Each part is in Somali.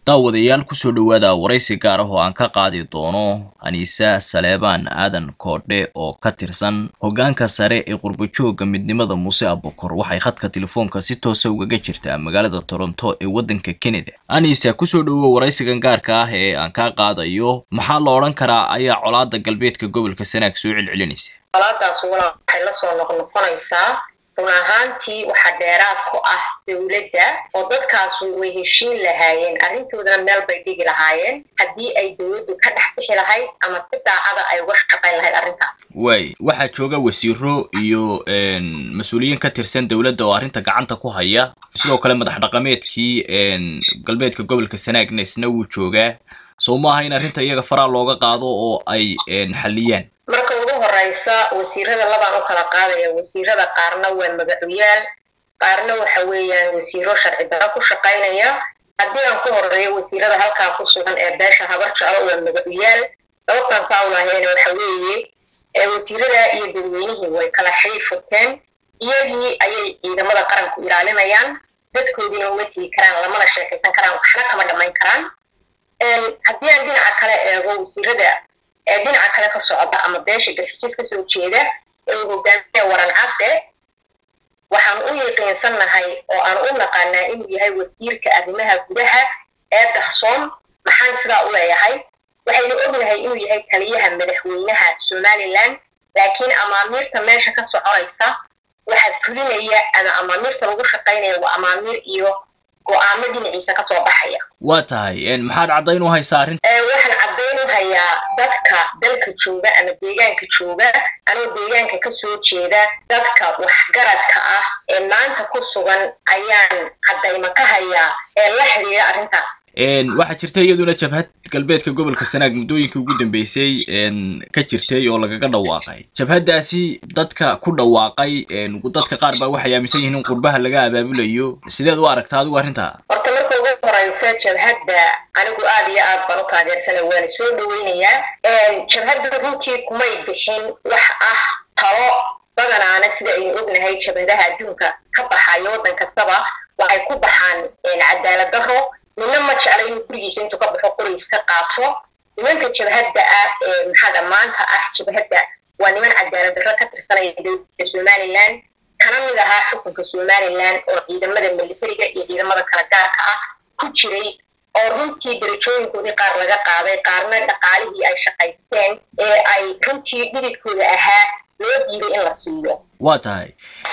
daawadayaal kusoo dhowaada waraysi gaar ah oo aan ka qaadi doono aniisa saleebaan aadan koodhe oo ka tirsan hoggaanka sare ee qurbajooga midnimada muuse abukor waxay khadka telefoonka si toosa ugaga jirtaa magaalada toronto ee waddanka canada aniisa kusoo dhowow waraysigan gaarka ah ee aan kaa qaadayo maxaa la odhan karaa ayaa colaada galbeedka gobolka sanaag soo celcelinaysa colaadaas walaal waxay la soo noqnoqonaysaa run ahaantii waxaa dheeraad ku ah dowladda oo dadkaasu way heshiin lahaayeen arrintoodana meel bay dhigi lahaayeen haddii ay dowladdu ka dhex bixi lahayd ama si daacada ay uga shaqayn lahayd arrintaas waay waxaa jooga wasiiro iyo mas-uuliyiin ka tirsan dowladda oo arrinta gacanta ku haya sidoo kale madax dhaqameedkii galbeedka gobolka sanaagna isna wuu joogaa soo maaha in arrinta iyaga faraa looga qaado oo ay xalliyaan marka ugu horeysa wasiirada labaan u kala qaadaya wasiirada qaarna waa magacuyaal qaarna waxa weeyaan wasiiro sharci daro ku shaqaynaya haddii aan ku horeeyo wasiirada halkaa ku sugan ee beesha habar jeclo waa magacuyaal sababtaan saa ulahayna waxa weeye wasiirada iyo dadweynihii way kala xiri furteen iyagii ayay ciidamada qaranku ilaalinayaan dadkoodiina uma tigi karaan lamana sheekaysan karaan waxna kama dhamayn karaan haddii aan dhinaca kale eego wasiirada ee dhinaca kale ka socda ama beesha garxijis kasoo jeeda ee uu hogaamiya waran cabde waxaan u yaqiinsannahay oo aan u naqaanaa inuu yahay wasiirka arrimaha gudaha ee dahsoon maxaan sidaa u leeyahay waxaynu ognahay inuu yahay taliyaha madaxweynaha somalilan laakiin amaamiirta meesha ka soconaysa waxaa fulinaya ama amaamiirta lagu shaqaynaya waa amaamiir iyo go-aamo dhinaciisa kasoo baxaya waa tahay maxaad caddayn u haysaa arrinta waxaan caddayn u hayaa dadka dalka jooga ama deegaanka jooga anoo deegaanka kasoo jeeda dadka waxgaradka ah ee maanta ku sugan ayaan caddayma ka hayaa ee la xidhiira arrintaas waxaa jirta iyaduna jabhad galbeedka gobolka sanaag muddooyinkii ugu dambeysay ka jirtay oo lagaga dhawaaqay jabhaddaasi dadka ku dhawaaqay dadka qaar baa waxay aaminsan yihiin in qurbaha laga abaabulayo sideed u aragtaa adigu arrintaa horta marka ugu horeysa jabhadda anigu aad iyo aad baan u taageersana waana soo dhaweynayaa jabhadda runtii kumay bixin wax ah talo badanaana sida aynu ognahay jabhadaha adduunka ka baxayo waddan kastaba waxay ku baxaan cadaalad daro nina ma jecla inuu gurigiisa intuu ka baxo qorigiis ka qaato nimanka jabhadda ah ee maxaada maanta ah jabhadda waa niman cadaalad darro ka tirsanaya dowladda somalilan kana mid ahaa xukunka somalilan oo ciidamada militariga iyo ciidamada kala gaarka ah ku jiray oo runtii darajooyinkoodii qaar laga qaaday qaarna dhaqaalihii ay shaqaysteen ee ay runtii dhididkooda ahaa loo diiday in la siiyo waa tahay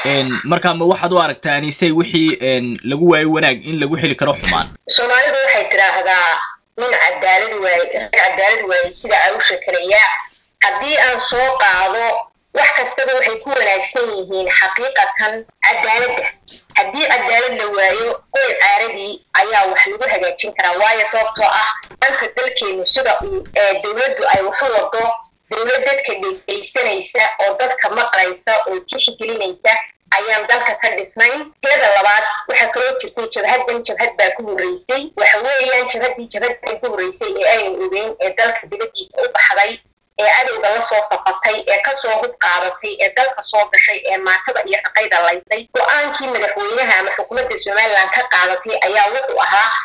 marka ma waxaad u aragtaa anisay wixii lagu waayo wanaag in lagu heli karo xumaan soomaalidu waxay tidhaahdaa nin cadaalad waaye rag cadaalad waaye sida awsha kaleyaa haddii aan soo qaado wax kastaba waxay ku wanaagsan yihiin xaqiiqatan cadaaladda haddii cadaalad la waayo qoyl caaradii ayaa wax lagu hagaajin karaa waayo sababtoo ah dhanka dalkeenu sida uu dowladdu ay waxu wado dowlad dadka dhegeysanaysa oo dadka maqlaysa oo tixgelinaysa ayaan dalka ka dhisnayn teeda labaad waxaa kaloo jirtay jabhaddan jabhad baa ku horreysay waxa weeyaan jabhaddii jabhaddan ku horreysay ee aynu ogeyn ee dalka dibaddiisa u baxday ee cadowga la soo safatay ee kasoo hub qaadatay ee dalka soo gashay ee maatada iyo raqayda laysay go-aankii madaxweynaha ama xukuumadda somalilan ka qaadatay ayaa wuxuu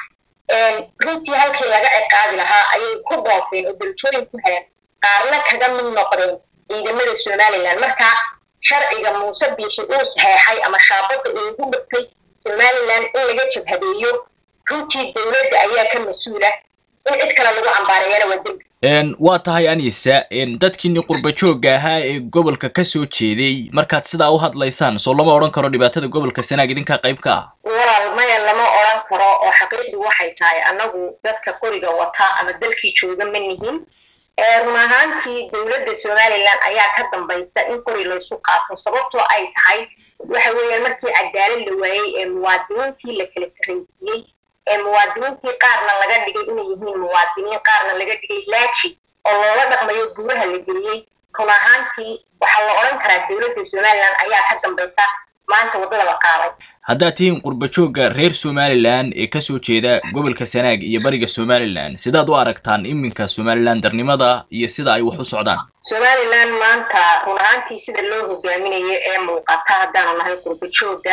ahaa runtii halkii laga ciqaabi lahaa ayay ku doofeen oo darajooyin ku heleen qaarna kaga mid noqdeen ciidamada somalilan marka sharciga muuse biixi uu saxeexay ama shaabadda uu ugu dhigtay somalilan in laga jabhadeeyo runtii dowladda ayaa ka mas-uula in cid kale lagu cambaareeyana waa dembi waa tahay anisa dadkiini qurba joogga ahaa ee gobolka ka soo jeeday markaad sidaa u hadlaysaan soo lama odhan karo dhibaatada gobolka sanaag idinkaa qayb ka ah walaal maya lama odhan karo oo xaqiiqdu waxay tahay annagu dadka qoriga wata ama dalkii jooga ma nihin run ahaantii dowladda somalilan ayaa ka dambaysa in qori laysu qaato sababtoo ay tahay waxa weeyaan markii cadaalad la waayey ee muwaadiniintii la kala sarraysiiyey ee muwaadiniintii qaarna laga dhigay inay yihiin muwaadiniin qaarna laga dhigay laaji oo loola dhaqmayo gudaha la geliyey run ahaantii waxaa la odhan karaa dowladda somalilan ayaa ka dambaysa maanta waddada la qaaday haddaad tihiin qurba joogga reer somalilan ee kasoo jeeda gobolka sanaag iyo bariga somalilan sidaad u aragtaan iminka somalilan darnimada iyo sida ay wax u socdaan somalilan maanta run ahaantii sida loo hogaaminayo ee muuqata haddaanu nahay qurba joogga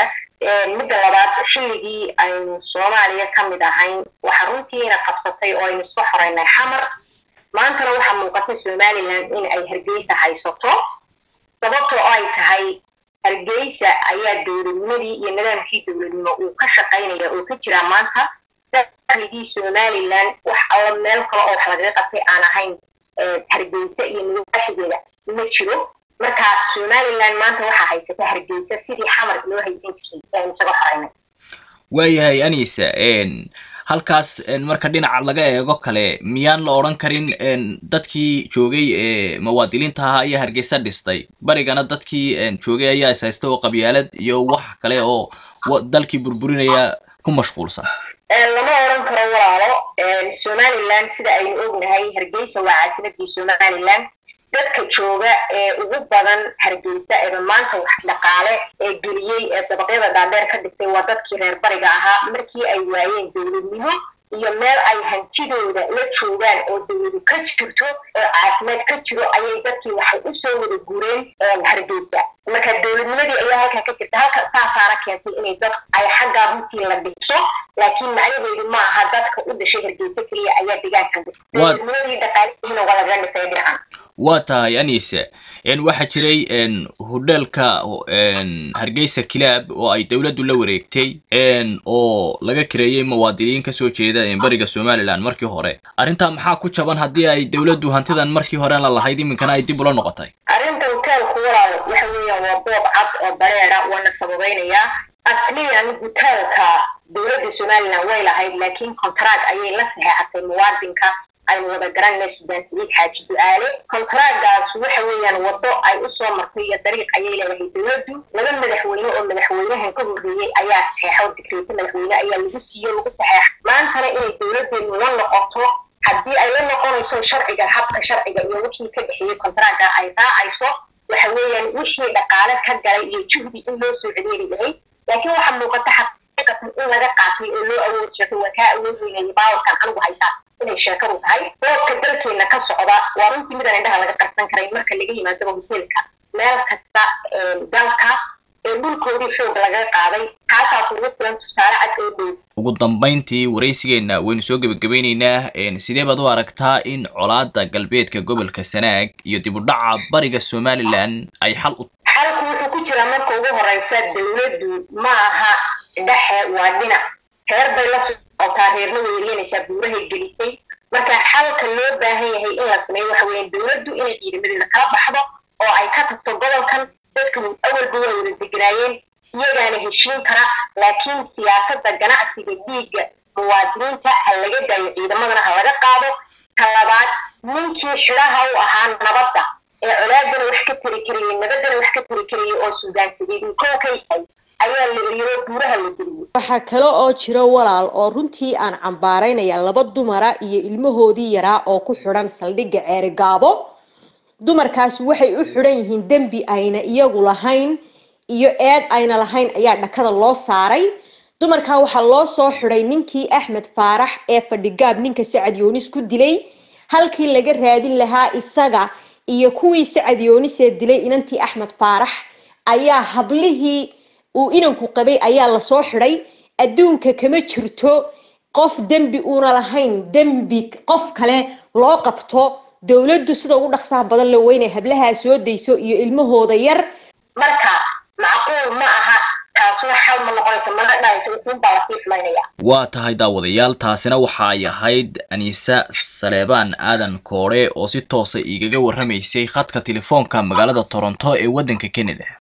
midda labaad xilligii aynu soomaaliya ka mid ahayn waxa runtiina qabsatay oo aynu isku xoreynay xamar maantana waxaa muuqata somaliland in ay hargeysa haysato sababtoo ay tahay hargeysa ayaa dowladnimadii iyo nidaamkii dowladnimo uu ka shaqaynaya oo ka jiraa maanta dakhligii somaliland wax alla meel kale oo wax lagaga qabtay aan ahayn hargeysa iyo nidaaxigeeda ma jiro marka somaliland maanta waxaa haysata hargeysa sidii xamar loo haysan jiray aynu isaga xoreynay waayahay anisa halkaas marka dhinaca laga eego kale miyaan la odhan karin dadkii joogay ee muwaadiliinta ahaa ayaa hargeysa dhistay barigana dadkii joogay ayaa is haysta oo qabyaalad iyo wax kale oo dalkii burburinaya ku mashquulsan lama odhan karo walaalo somaliland sida aynu ognahay hargeysa waa caasimadii somaliland dadka jooga ee ugu badan hargeysa eeba maanta wax dhaqaale ee geliyey ee dabaqyada dhaadheer ka dhigtay waa dadkii reer bariga ahaa markii ay waayeen dowladnimo iyo meel ay hantidooda la joogaan oo dowladu ka jirto oo caafimaad ka jiro ayay dadkii waxay usoo wada gureen hargeysa marka dowladnimadii ayaa halkaa ka jirta halka saasaana keentay inay dad ay xaggaa runtii la dhiso laakiin macnaheedu ma aha dadka u dhashay hargeysa keliya ayaa deegaankan dhisa dowladnimadii dhaqaalihiina waa lagaga dhisay dhinacan waa tahay anise waxaa jiray hodheelka hargeysa kilaab oo ay dowladdu la wareegtay oo laga kireeyey muwaadiniin kasoo jeeda bariga somaliland markii hore arrintaa maxaa ku jaban haddii ay dowladdu hantidan markii hore la lahayd iminkana ay dib ula noqotay arrinta hoteelku walaal waxa weeyaan waa boob cad oo bareera waana sababeynayaa asliyan hoteelka dowladda somaliland way lahayd laakiin contract ayay la saxeexatay muwaadinka aynu wada garanayna suudaan saliid xaaji du-aale kontraagaas waxa weeyaan waddo ay usoo martay iyo dariiq ayay leedahay dowladdu laba madaxweyne oo madaxweynahan ka horreeyey ayaa saxeexa oo digreeta madaxweyne ayaa lagu siiyo lagu saxeexa maantana inay dowladdeenu la noqoto haddii ay la noqonayso sharciga habka sharciga iyo wixii ka dhexeeyey kontraaga ay raacayso waxa weeyaan wixii dhaqaale ka galay iyo juhdi in loo soo celiyeeli lahay laakiin waxaa muuqata xaqiiqatan in laga qaatay oo loo awood sheegay waa kaa awood weynayay baawarkan anigu haysaa inay sheekadu tahay boobka dalkeena ka socda waa runtii midaan indhaha laga qarsan karay marka laga yimaadaba hoteelka meel kasta dalka ee dhulkoodii xoog laga qaaday kaasaas ugu filan tusaale cad oo dhow ugu dambayntii waraysigeena waynu soo gebagabeyneynaa sidee baad u aragtaa in colaada galbeedka gobolka sanaag iyo dib u dhaca bariga somaliland ay xal u xalku wuxuu ku jiraa marka ugu horeysa dowladdu ma aha dhexe waa dhinac reer bay la socotaa reerna weeryanaysaa buurahay gelisay marka xalka loo baahan yahay in la sameeyo waxa weeyaan dowladdu inay ciidamadeeda kala baxdo oo ay ka tagto gobolkan dadka awalba waa wada deganaayeen iyagaana heshiin kara laakiin siyaasadda ganacsiga dhiigga muwaadiniinta ha laga daayo ciidamadana ha laga qaado ka labaad ninkii xidhaha u ahaa nabadda ee colaadana wax ka tari karayay nabaddana wax ka tari karayay oo suudaan sabiid kow ka yahay ayaa la eriyoo buuraha la geliyey waxaa kale oo jiro walaal oo runtii aan cambaaraynaya laba dumara iyo ilmahoodii yaraa oo ku xidhan saldhigga ceerigaabo dumarkaasi waxay u xidhan yihiin dembi ayna iyagu lahayn iyo eed ayna lahayn ayaa dhakada loo saaray dumarkaa waxaa loo soo xidhay ninkii axmed faarax ee fadhigaab ninka sacad yoonis ku dilay halkii laga raadin lahaa isaga iyo kuwii sacad yoonisee dilay inantii axmed faarax ayaa hablihii uu inanku qabay ayaa lasoo xidhay adduunka kama jirto qof dembi uuna lahayn dembi qof kale loo qabto dowladdu sida ugu dhaqsaha badan la weynay hablahaa soo dayso iyo ilmahooda yar marka macquul ma aha taasuna xal ma noqonaysa mana dhahaysa wuxuun baa lasii xumaynaya waa tahay daawadayaal taasina waxa ay ahayd aniisa saleebaan aadan koodhe oo si toosa igaga warramaysay khadka telefoonka magaalada toronto ee waddanka canada